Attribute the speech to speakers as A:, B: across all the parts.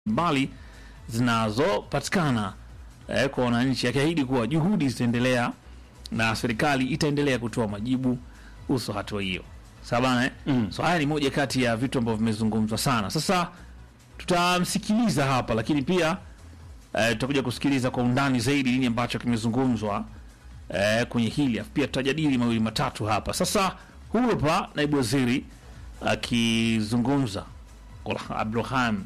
A: mbali zinazopatikana eh, kwa wananchi, akiahidi kuwa juhudi zitaendelea na serikali itaendelea kutoa majibu kuhusu hatua hiyo. Sawa bana eh?
B: Mm.
A: So haya ni moja kati ya vitu ambavyo vimezungumzwa sana. Sasa tutamsikiliza hapa, lakini pia eh, tutakuja kusikiliza kwa undani zaidi nini ambacho kimezungumzwa eh, kwenye hili, Alafu pia tutajadili mawili matatu hapa. Sasa huyu hapa naibu waziri akizungumza Abdulrahman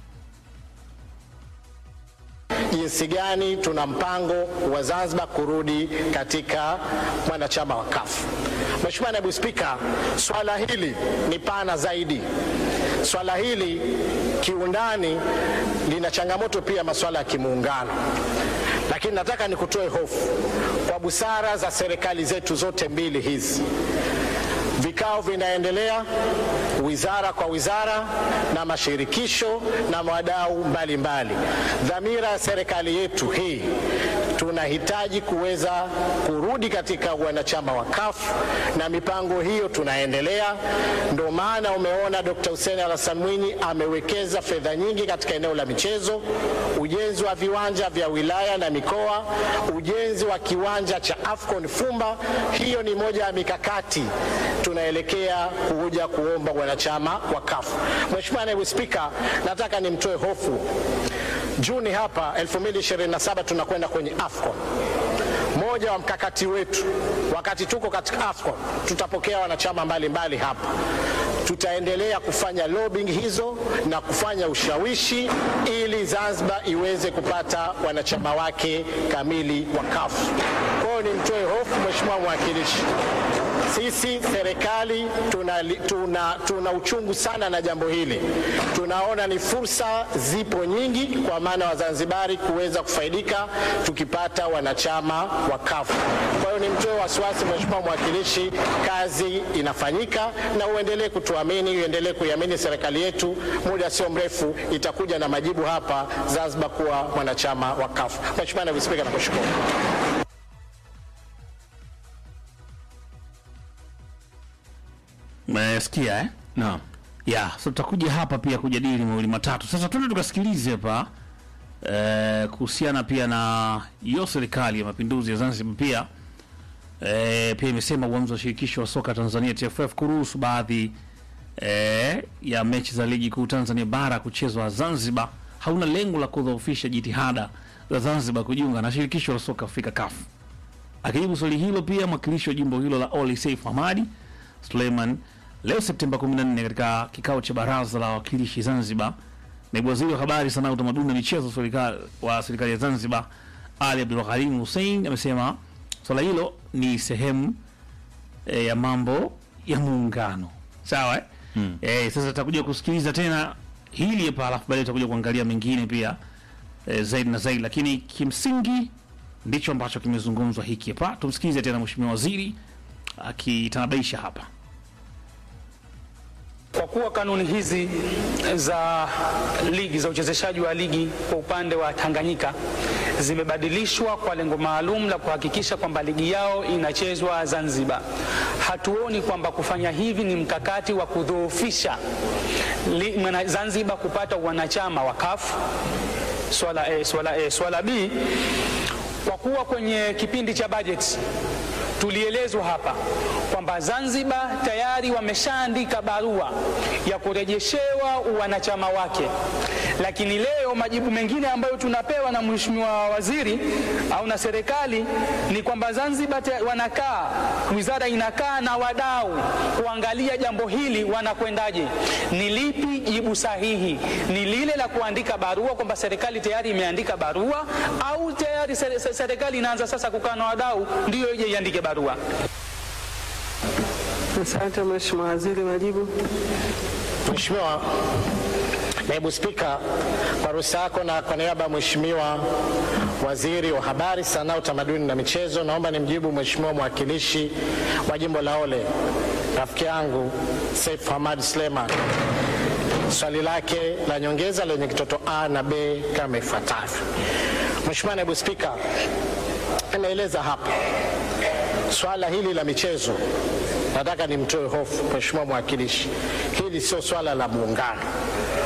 C: jinsi gani tuna mpango wa Zanzibar kurudi katika mwanachama wa CAF. Mheshimiwa Naibu Spika, swala hili ni pana zaidi. Swala hili kiundani lina changamoto pia masuala ya kimuungano, lakini nataka nikutoe hofu kwa busara za serikali zetu zote mbili hizi. Vikao vinaendelea wizara kwa wizara na mashirikisho na wadau mbalimbali. Dhamira ya serikali yetu hii, tunahitaji kuweza kurudi katika wanachama wa CAF na mipango hiyo tunaendelea. Ndio maana umeona Dr. Hussein Hassan Mwinyi amewekeza fedha nyingi katika eneo la michezo, ujenzi wa viwanja vya wilaya na mikoa, ujenzi wa kiwanja cha AFCON Fumba. Hiyo ni moja ya mikakati tunaelekea kuja kuomba wanachama wa CAF. Mheshimiwa Naibu Spika, nataka nimtoe hofu. Juni hapa 2027 tunakwenda kwenye AFCON. Moja wa mkakati wetu wakati tuko katika AFCON, tutapokea wanachama mbalimbali hapa. Tutaendelea kufanya lobbying hizo na kufanya ushawishi ili Zanzibar iweze kupata wanachama wake kamili wa CAF. Kwa hiyo nimtoe hofu Mheshimiwa mwakilishi, sisi serikali tuna, tuna, tuna uchungu sana na jambo hili. Tunaona ni fursa zipo nyingi kwa maana Wazanzibari kuweza kufaidika tukipata wanachama wa CAF. Kwa hiyo nimtoe wasiwasi Mheshimiwa mwakilishi, kazi inafanyika na uendelee kutuamini, uendelee kuiamini serikali yetu. Muda sio mrefu itakuja na majibu hapa Zanzibar kuwa mwanachama wa CAF. Mheshimiwa Naibu Spika, nakushukuru.
A: Umesikia eh?
B: Naam.
A: ya so tutakuja hapa pia kujadili mawili matatu. Sasa tuende tukasikilize hapa eh, kuhusiana pia na hiyo serikali ya mapinduzi ya Zanzibar pia eh, pia imesema uamuzi wa shirikisho la soka Tanzania TFF kuruhusu baadhi eh, ya mechi za ligi kuu Tanzania bara kuchezwa Zanzibar hauna lengo la kudhoofisha jitihada za Zanzibar kujiunga na shirikisho la soka Afrika CAF. Akijibu swali hilo pia mwakilishi wa jimbo hilo la Oli Saif Hamadi Suleiman leo Septemba 14 katika kikao cha baraza la wawakilishi Zanzibar, naibu waziri wa habari, sanaa, utamaduni na michezo serikali wa serikali ya Zanzibar Ali Abdul Karim Hussein amesema swala hilo ni sehemu e, ya mambo ya muungano. Sawa eh?
B: Mm.
A: E, sasa tutakuja kusikiliza tena hili hapa, alafu baadaye tutakuja kuangalia mengine pia e, zaidi na zaidi, lakini kimsingi ndicho ambacho kimezungumzwa hiki hapa. Tumsikilize tena mheshimiwa waziri akitanabaisha hapa.
D: Kwa kuwa kanuni hizi za ligi za uchezeshaji wa ligi kwa upande wa Tanganyika zimebadilishwa kwa lengo maalum la kuhakikisha kwamba ligi yao inachezwa Zanzibar, hatuoni kwamba kufanya hivi ni mkakati wa kudhoofisha li- mwana- Zanzibar kupata wanachama wa CAF. Swala A, swala A. Swala B, kwa kuwa kwenye kipindi cha bajeti tulielezwa hapa kwamba Zanzibar tayari wameshaandika barua ya kurejeshewa uwanachama wake, lakini leo majibu mengine ambayo tunapewa na mheshimiwa waziri au na serikali ni kwamba Zanzibar te- wanakaa, wizara inakaa na wadau kuangalia jambo hili wanakwendaje. Ni lipi jibu sahihi? Ni lile la kuandika barua kwamba serikali tayari imeandika barua, au tayari ser- ser- serikali inaanza sasa kukaa na wadau ndiyo ije iandike barua?
E: Asante Mheshimiwa Waziri, majibu.
C: Mheshimiwa Naibu Spika, kwa ruhusa yako na kwa niaba ya Mheshimiwa Waziri wa Habari, Sanaa, Utamaduni na Michezo, naomba nimjibu Mheshimiwa mwakilishi wa jimbo la Ole, rafiki yangu Saif Hamad Suleiman swali lake la nyongeza lenye kitoto A na B kama ifuatavyo. Mheshimiwa Naibu Spika, ameeleza hapa swala hili la michezo, nataka nimtoe hofu Mheshimiwa mwakilishi, hili sio swala la muungano.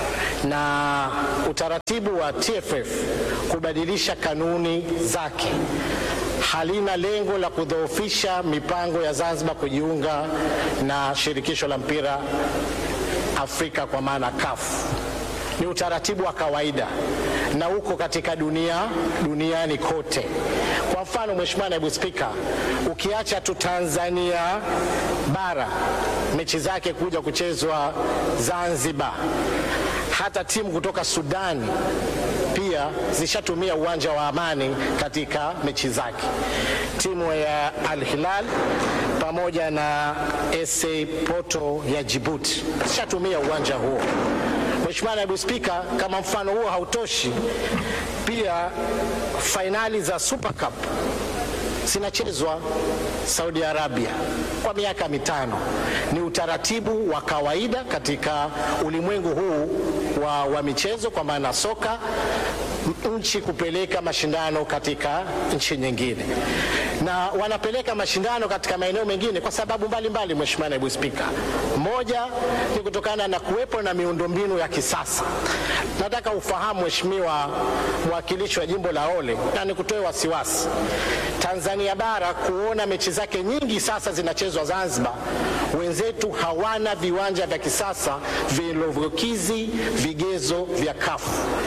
C: na utaratibu wa TFF kubadilisha kanuni zake halina lengo la kudhoofisha mipango ya Zanzibar kujiunga na shirikisho la mpira Afrika kwa maana CAF. Ni utaratibu wa kawaida na uko katika dunia duniani kote. Kwa mfano, Mheshimiwa Naibu Spika, ukiacha tu Tanzania bara mechi zake kuja kuchezwa Zanzibar, hata timu kutoka Sudani pia zishatumia uwanja wa Amani katika mechi zake. Timu ya Al Hilal pamoja na SA Porto ya Djibouti zishatumia uwanja huo. Mheshimiwa Naibu Spika, kama mfano huo hautoshi, pia fainali za Super Cup zinachezwa Saudi Arabia kwa miaka mitano. Ni utaratibu wa kawaida katika ulimwengu huu wa, wa michezo kwa maana soka, nchi kupeleka mashindano katika nchi nyingine, na wanapeleka mashindano katika maeneo mengine kwa sababu mbalimbali. Mheshimiwa Naibu Spika, moja ni kutokana na kuwepo na miundombinu ya kisasa. Nataka ufahamu Mheshimiwa mwakilishi wa jimbo la Ole, na nikutoe wasiwasi Tanzania bara kuona mechi zake nyingi sasa zinachezwa Zanzibar. Wenzetu hawana viwanja vya kisasa vilivyokizi vigezo vya kafu.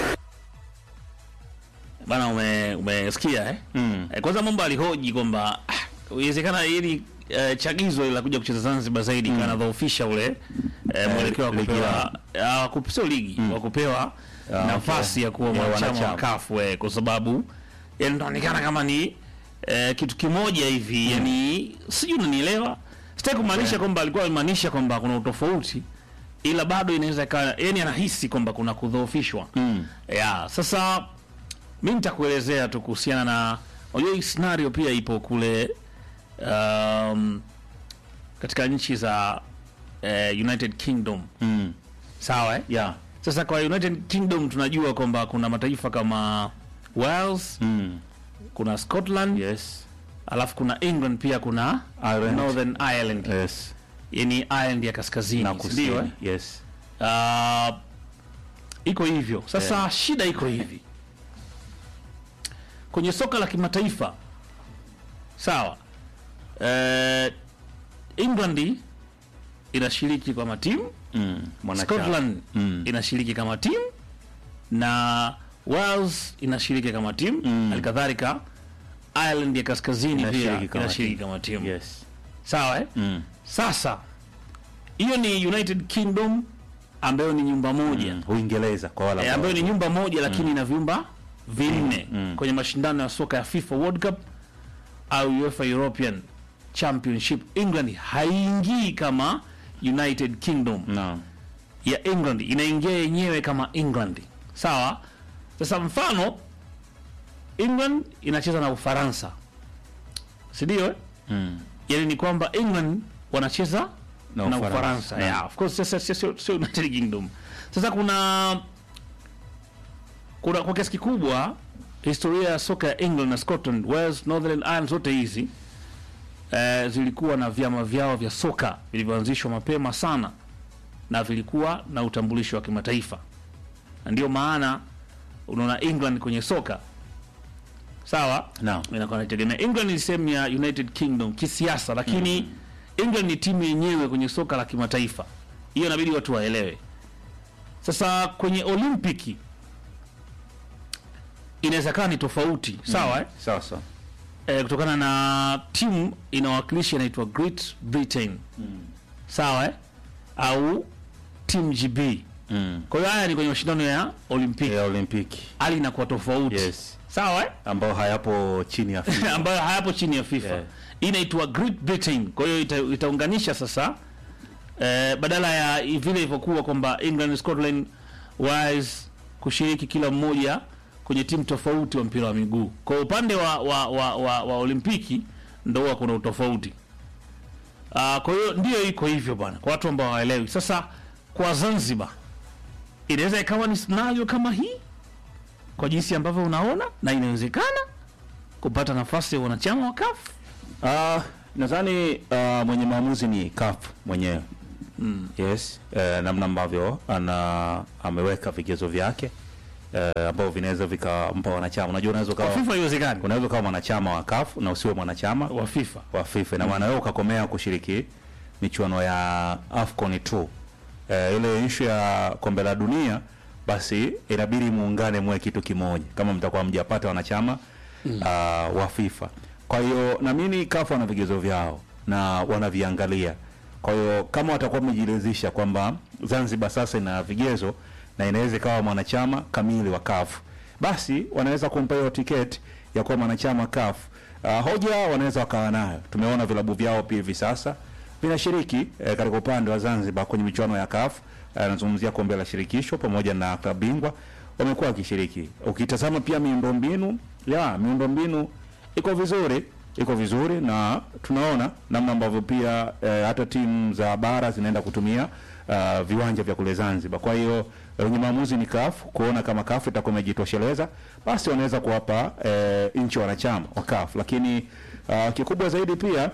A: Bana, ume- umesikia eh? Mm. Eh, kwanza mambo alihoji kwamba ah, iwezekana ili eh, chagizo la kuja kucheza Zanzibar zaidi mm. kanadhoofisha ule eh, mwelekeo wa
B: ligi
A: kupewa ah, kup- sio ligi wa kupewa
B: Ah,
A: nafasi ya kuwa
B: Ya
A: mwanachama wa
B: wanachama.
A: CAF eh, kwa sababu yani inaonekana kama ni eh, kitu kimoja hivi yani, sijui unanielewa. Sitaki kumaanisha kwamba alikuwa amemaanisha kwamba kuna utofauti, ila bado inaweza ikawa yani anahisi kwamba kuna kudhoofishwa mm. yeah, sasa mi nitakuelezea tu kuhusiana na unajua hii scenario pia ipo kule um, katika nchi za eh, United Kingdom
B: Mm.
A: sawa eh?
B: Yeah.
A: Sasa kwa United Kingdom tunajua kwamba kuna mataifa kama Wales,
B: Mm.
A: kuna Scotland,
B: Yes.
A: alafu kuna England pia kuna
B: Ireland.
A: Northern Ireland,
B: Yes.
A: yani Ireland ya kaskazini,
B: Na
A: si
B: kusini.
A: ndio, eh?
B: Yes.
A: Ah, iko hivyo sasa. Shida iko hivi kwenye soka la kimataifa, sawa. Eh, England inashiriki kama timu,
B: Mm. Mwanachama.
A: Scotland
B: Mm.
A: inashiriki kama timu na Wales inashiriki kama timu
B: Mm.
A: halikadhalika Ireland ya kaskazini pia
B: Inashiriki kama
A: inashiriki
B: timu.
A: kama timu
B: Yes.
A: sawa eh?
B: Mm.
A: Sasa hiyo ni United Kingdom ambayo ni nyumba moja
B: Mm. Uingereza kwa wala
A: e, ambayo ni nyumba moja lakini ina vyumba vinne kwenye mashindano ya soka ya FIFA World Cup au UEFA European Championship. England haiingii kama United Kingdom
B: no.
A: ya England, inaingia yenyewe kama England, sawa. Sasa mfano England inacheza na Ufaransa, si ndio? eh?
B: Mm.
A: yani ni kwamba England wanacheza
B: Na
A: na,
B: Ufaransa.
A: Ufaransa
B: Na-
A: yeah, of course sasa sio sio- sio United Kingdom. Sasa kuna kuna kwa kiasi kikubwa historia ya soka ya England na Scotland, Wales, Northern Ireland zote hizi eh, zilikuwa na vyama vyao vya soka vilivyoanzishwa mapema sana na vilikuwa na utambulisho wa kimataifa, na ndio maana unaona England kwenye soka sawa
B: No.
A: inakuwa inategemea. England ni sehemu ya United Kingdom kisiasa, lakini England ni timu yenyewe kwenye soka la kimataifa. Hiyo inabidi watu waelewe. Sasa kwenye Olimpiki inaweza kaa ni tofauti sawa eh?
B: Sawa sawa.
A: Eh, kutokana na timu inawakilisha inaitwa Great Britain sawa eh? au Team GB.
B: Mm.
A: Kwa hiyo haya ni kwenye mashindano ya Olimpiki,
B: Ya Olimpiki.
A: hali inakuwa tofauti
B: Yes.
A: sawa eh?
B: Ambao hayapo chini ya FIFA.
A: ambayo hayapo chini ya FIFA
B: Yeah.
A: Hii inaitwa Great Britain. Kwa hiyo ita, itaunganisha sasa eh, badala ya vile ilivyokuwa kwamba England, Scotland, Wales kushiriki kila mmoja kwenye timu tofauti wa mpira wa miguu. Kwa upande wa wa, wa, wa, wa Olimpiki ndo huwa kuna utofauti. Uh, kwa hiyo ndio iko hivyo bwana, kwa watu ambao hawaelewi. Sasa kwa Zanzibar inaweza ikawa ni scenario kama hii kwa jinsi ambavyo unaona, na inawezekana kupata nafasi ya wanachama wa CAF.
B: Ah, nadhani ah, mwenye maamuzi ni CAF mwenyewe. yes eh, namna ambavyo ana ameweka vigezo vyake eh, ambavyo vinaweza vikampa wanachama unajua unaweza
A: Kwa
B: ukawa
A: FIFA haiwezekani
B: unaweza ukawa mwanachama wa CAF na usiwe mwanachama
A: wa FIFA.
B: wa FIFA na maana wewe ukakomea kushiriki michuano ya AFCON tu eh, ile ishu ya kombe la dunia basi inabidi muungane mwe kitu kimoja kama mtakuwa mjapata wanachama mm. uh, wa FIFA. Kwa hiyo naamini CAF wana vigezo vyao na wanaviangalia. Kwa hiyo kama watakuwa wamejiridhisha kwamba Zanzibar sasa ina vigezo na inaweza ikawa mwanachama kamili wa CAF, basi wanaweza kumpa hiyo tiketi ya kuwa mwanachama CAF. Uh, hoja wanaweza wakawa nayo. Tumeona vilabu vyao pia hivi sasa vinashiriki eh, katika upande wa Zanzibar kwenye michuano ya CAF. Eh, Nazungumzia kombe la shirikisho pamoja na klabu bingwa wamekuwa wakishiriki. Ukitazama pia miundombinu ya miundombinu iko vizuri, iko vizuri na tunaona namna ambavyo pia eh, hata timu za bara zinaenda kutumia uh, viwanja vya kule Zanzibar. Kwa hiyo wenye maamuzi ni CAF kuona kama CAF itakuwa imejitosheleza, basi wanaweza kuwapa eh, nchi wanachama wa CAF, lakini uh, kikubwa zaidi pia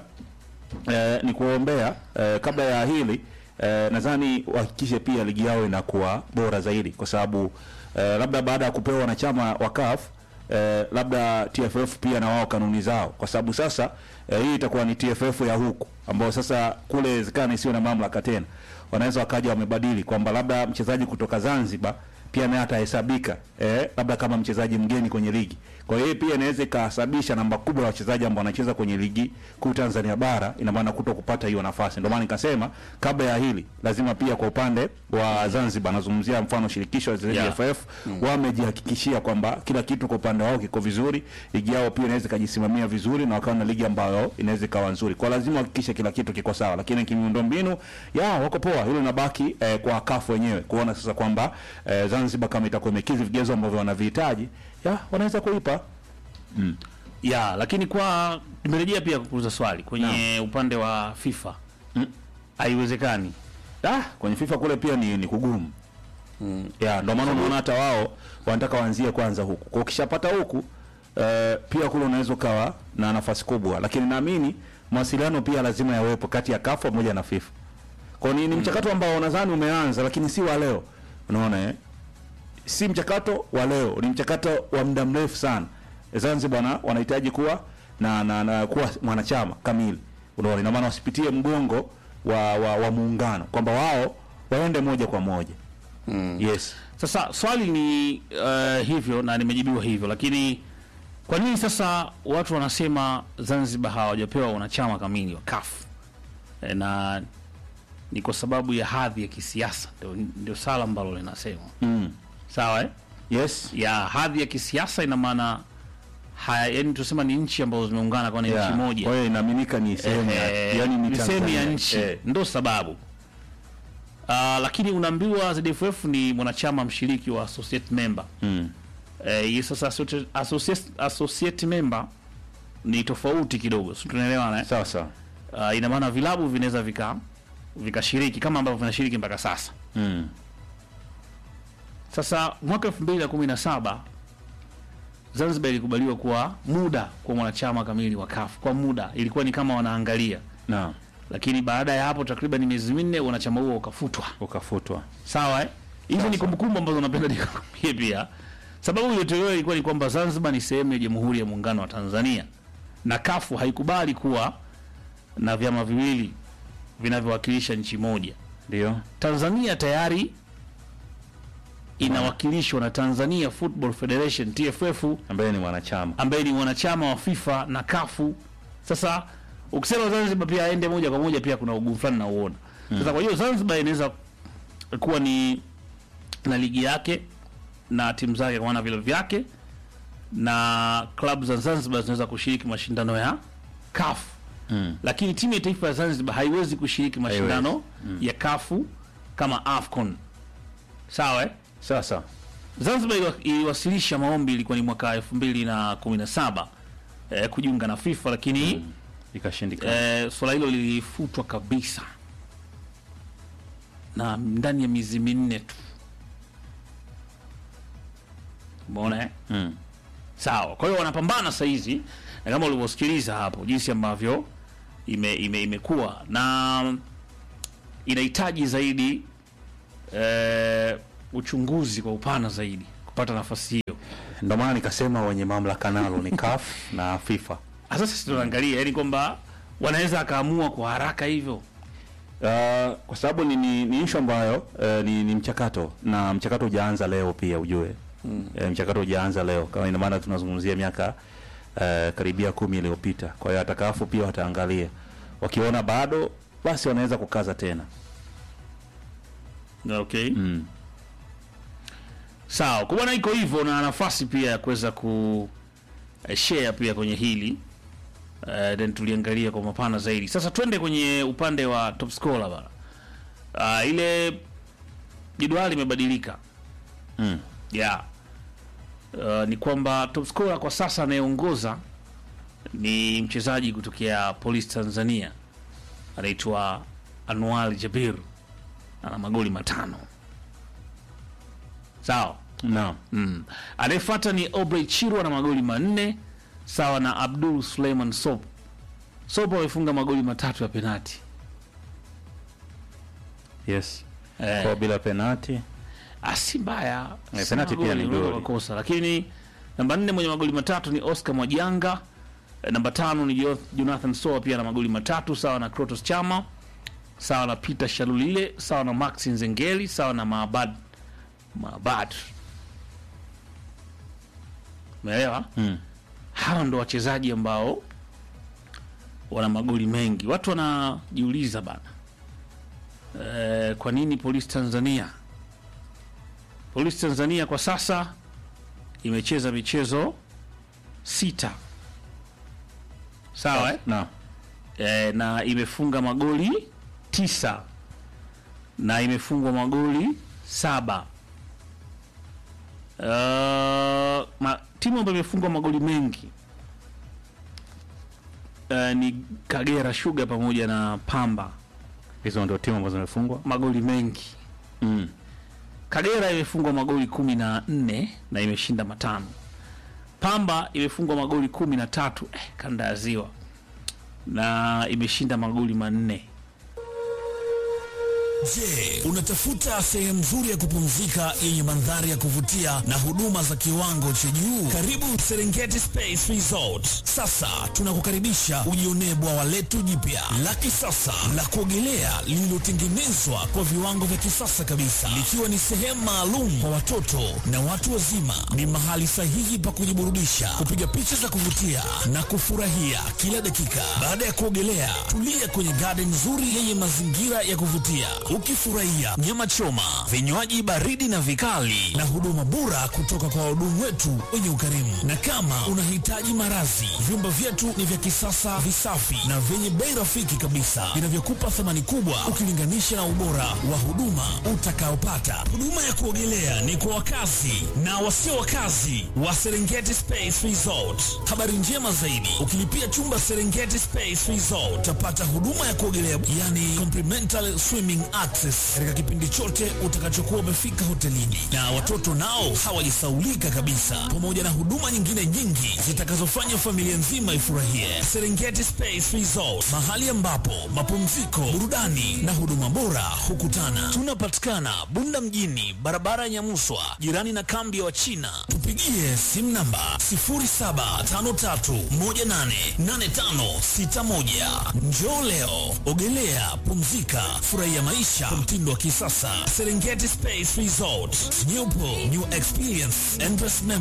B: eh, ni kuombea eh, kabla ya hili eh, nadhani wahakikishe pia ligi yao inakuwa bora zaidi, kwa sababu eh, labda baada ya kupewa wanachama wa CAF eh, labda TFF pia na wao kanuni zao, kwa sababu sasa eh, hii itakuwa ni TFF ya huku ambao sasa kule wezekana isiyo na mamlaka tena, wanaweza wakaja wamebadili kwamba labda mchezaji kutoka Zanzibar pia naye atahesabika eh, labda kama mchezaji mgeni kwenye ligi. Kwa hiyo hii pia inaweza ikahesabisha namba kubwa ya wachezaji ambao wanacheza kwenye ligi kuu Tanzania bara, ina maana kuto kupata hiyo nafasi. Ndio maana nikasema kabla ya hili lazima pia kwa upande wa Zanzibar, nazungumzia mfano shirikisho la wachezaji
A: Yeah.
B: FF wamejihakikishia kwamba kila kitu kwa upande wao kiko vizuri, ligi yao pia inaweza ikajisimamia vizuri na wakawa na ligi ambayo inaweza ikawa nzuri. Kwa lazima wahakikishe kila kitu kiko sawa, lakini kimiundombinu ya wako poa, hilo linabaki eh, kwa kafu wenyewe kuona sasa kwamba eh, Zanzibar kama itakuwa imekidhi vigezo ambavyo wanavihitaji, ya wanaweza kuipa
A: ya lakini kwa nimerejea pia kukuuliza swali kwenye upande wa FIFA haiwezekani.
B: Ah, kwenye FIFA kule pia ni, ni kugumu mm. ya ndio maana unaona hata wao wanataka waanzie kwanza huku. Kwa ukishapata huku eh, pia kule unaweza ukawa na nafasi kubwa, lakini naamini mawasiliano pia lazima yawepo kati ya CAF pamoja na FIFA. Kwa ni, ni mchakato ambao nadhani umeanza, lakini si wa leo, unaona eh? si mchakato wa leo, ni mchakato wa muda mrefu sana. Zanzibar wana- wanahitaji kuwa na, na, na kuwa mwanachama kamili, unaona, ina maana wasipitie mgongo wa, wa, wa muungano kwamba wao waende moja kwa moja mm. yes
A: Sasa swali ni uh, hivyo na nimejibiwa hivyo, lakini kwa nini sasa watu wanasema Zanzibar hawajapewa wanachama kamili wa CAF? E, na ni kwa sababu ya hadhi ya kisiasa, ndio, ndio sala ambalo linasema
B: mm.
A: sawa eh?
B: yes
A: ya hadhi ya kisiasa ina maana haya, yani tusema ni nchi ambazo zimeungana kwa ni
B: yeah.
A: nchi moja
B: Kwa hiyo inaaminika ni sehemu ya
A: Eh,
B: yani ni
A: ni sehemu ya
B: Tanzania.
A: nchi
B: Eh,
A: ndo sababu Ah, lakini unaambiwa ZFF ni mwanachama mshiriki wa associate member
B: mm.
A: eh, hii sasa associate, associate, associate member ni tofauti kidogo si tunaelewana eh?
B: sawa sawa
A: Ah, ina maana vilabu vinaweza vika vikashiriki kama ambavyo vinashiriki mpaka sasa
B: mm.
A: sasa mwaka 2017 Zanzibar ilikubaliwa kuwa muda kwa mwanachama kamili wa CAF kwa muda ilikuwa ni kama wanaangalia
B: na
A: lakini baada ya hapo takriban miezi minne wanachama huo ukafutwa
B: ukafutwa
A: sawa eh? hizi ni kumbukumbu ambazo napenda nikakwambie pia sababu iliyotolewa ilikuwa ni kwamba zanzibar ni sehemu ya jamhuri ya muungano wa tanzania na kafu haikubali kuwa na vyama viwili vinavyowakilisha nchi moja
B: ndio
A: tanzania tayari inawakilishwa na tanzania football federation tff
B: ambaye ni mwanachama
A: ambaye ni mwanachama wa FIFA na kafu. Sasa ukisema Zanzibar pia aende moja kwa moja, pia kuna ugumu fulani na uona. Sasa kwa hiyo Zanzibar inaweza kuwa ni na ligi yake na timu zake kwa maana vile vyake na klabu za Zanzibar zinaweza kushiriki mashindano ya CAF.
B: Mm.
A: Lakini timu ya taifa ya Zanzibar haiwezi kushiriki mashindano ya kafu kama AFCON. Sawa eh?
B: sasa
A: Zanzibar iliwa- iliwasilisha maombi ilikuwa ni mwaka 2017 eh, kujiunga na FIFA lakini
B: ikashindikana
A: eh, swala hilo lilifutwa kabisa na ndani ya miezi minne tu. Umeona eh?
B: mm.
A: Sawa. Kwa hiyo wanapambana saa hizi na kama ulivyosikiliza hapo jinsi ambavyo ime, ime, imekuwa na inahitaji zaidi eh, uchunguzi kwa upana zaidi kupata nafasi hiyo.
B: Ndio maana nikasema wenye mamlaka nalo ni CAF na FIFA.
A: Sasa sisi tunaangalia yani kwamba wanaweza akaamua kwa haraka hivyo.
B: Uh, kwa sababu ni, ni, ni issue ambayo uh, ni, ni mchakato na mchakato hujaanza leo pia ujue mm. E, mchakato hujaanza leo kama ina maana tunazungumzia miaka uh, karibia kumi iliyopita. Kwa hiyo atakafu pia wataangalia, wakiona bado basi wanaweza kukaza tena
A: Okay.
B: mm.
A: Sawa, kwa bwana iko hivyo na nafasi pia ya kuweza ku eh, share pia kwenye hili uh, then tuliangalia kwa mapana zaidi. Sasa twende kwenye upande wa top scorer bana. Uh, ile jedwali limebadilika.
B: Mm.
A: Yeah. Uh, ni kwamba top scorer kwa sasa anayeongoza ni mchezaji kutokea Police Tanzania anaitwa Anwar Jabir ana magoli matano. Sawa.
B: Naam.
A: Mm. Anayefuata ni Obrey Chirwa na magoli manne sawa na Abdul Suleiman Sop. Sop amefunga magoli matatu ya penati.
B: Yes.
A: Eh.
B: Kwa bila penati
A: Ah, si mbaya.
B: Eh,
A: Si
B: penalti pia
A: magoli,
B: ni
A: unaweza
B: goli.
A: kukosa. Lakini namba nne mwenye magoli matatu ni Oscar Mwajanga. Eh, Namba tano ni Jo- Jonathan Soa pia na magoli matatu sawa na Krotos Chama sawa na Peter Shalulile sawa na Max Nzengeli sawa na Maabad Maabad. Umeelewa?
B: mm.
A: hawa ndo wachezaji ambao wana magoli mengi. Watu wanajiuliza bana, e, kwa nini Polisi Tanzania? Polisi Tanzania kwa sasa imecheza michezo sita, sawa eh?
B: Naam.
A: e, na imefunga magoli tisa na imefungwa magoli saba. Uh, ma, timu ambayo imefungwa magoli mengi uh, ni Kagera Sugar pamoja na Pamba,
B: Hizo ndio timu ambazo zimefungwa.
A: magoli mengi.
B: Mm.
A: Kagera imefungwa magoli kumi na nne na imeshinda matano. Pamba imefungwa magoli kumi na tatu eh, kanda ya Ziwa na imeshinda magoli manne.
F: Je, unatafuta sehemu nzuri ya kupumzika yenye mandhari ya kuvutia na huduma za kiwango cha juu? Karibu Serengeti Space Resort. Sasa tunakukaribisha ujionee bwawa letu jipya la kisasa la kuogelea lililotengenezwa kwa viwango vya kisasa kabisa, likiwa ni sehemu maalum kwa watoto na watu wazima. Ni mahali sahihi pa kujiburudisha, kupiga picha za kuvutia na kufurahia kila dakika. Baada ya kuogelea, tulia kwenye garden nzuri yenye mazingira ya kuvutia, ukifurahia nyama choma, vinywaji baridi na vikali, na huduma bora kutoka kwa wahudumu wetu wenye ukarimu. Na kama unahitaji marazi, vyumba vyetu ni vya kisasa, visafi na vyenye bei rafiki kabisa, vinavyokupa thamani kubwa ukilinganisha na ubora wa huduma utakaopata. Huduma ya kuogelea ni kwa wakazi na wasio wakazi wa Serengeti Space Resort. Habari njema zaidi, ukilipia chumba Serengeti Space Resort utapata huduma ya kuogelea, yani complimentary swimming access, katika kipindi chote utakachokuwa umefika hotelini, na watoto nao hawajisaulika kabisa, pamoja na huduma nyingine nyingi zitakazofanya familia nzima ifurahie. Serengeti Space Resort, mahali ambapo mapumziko, burudani na huduma bora hukutana. Tunapatikana Bunda mjini, barabara ya Nyamuswa, jirani na kambi ya Wachina. Tupigie simu namba 0753188561. Njoo leo, ogelea, pumzika, furahia maisha kwa mtindo wa kisasa. Serengeti Space Resort, new pool, new experience, endless memories.